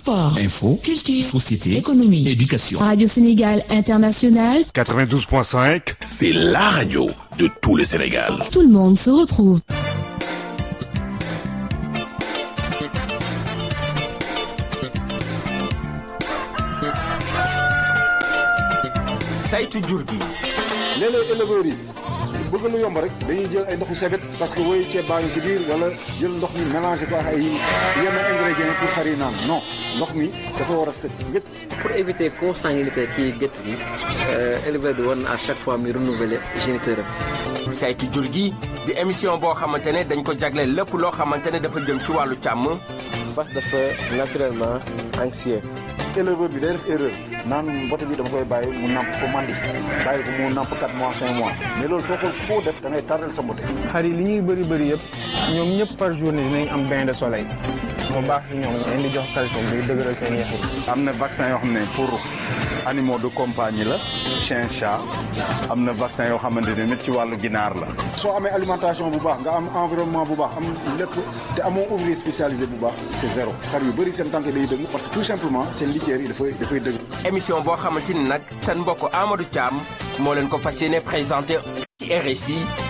sport, Info, culture, société, économie, éducation. Radio Sénégal International, 92.5. C'est la radio de tout le Sénégal. tout le monde se retrouve. saytu jur gi léeg-léeg éleveurs yi bëgg lu yomb rek dañuy jël ay ndoxu sebet parce que woyu ceeb baa ngi si biir wala jël ndox mi mélangé ko ak ay yenn ingrédients pour xar yi naan non ndox mi dafa war a set wét pour éviter consanguinité ci gétt gi éleveur bi war na à chaque fois muy renouveler géniteur am saytu jur gi di émission boo xamante ne dañ ko jagleel lépp loo xamante ne dafa jëm ci wàllu càmm fas dafa naturellement anxieux éleveur bi day def erreur naan mbote bi dama koy bàyyi mu namp ko mandi bàyyi ko mu namp 4 mois 5 mois mais loolu soo ko foo def da ngay tardel sa mbote xar yi li ñuy bëri bëri yëpp ñoom ñëpp par journée dinañ am bain de soleil mu baax si ñoom leen di jox calcium day dëgëral seen yax yi am na vaccin yoo xam ne pour animaux de compagnie la chien chat am na vaccin yoo xamante ne nit ci wàllu ginaar la soo amee alimentation bu baax nga am environnement bu baax am lépp te amoo ouvrier spécialisé bu baax c'est zéro xar yu bëri seen tànk day dëgg parce que tout simplement seen litière yi dafay dafay dëgg émission boo xamante ni nag seen mbokk Amadou Thiam moo leen ko fas yéene présenté ci RSI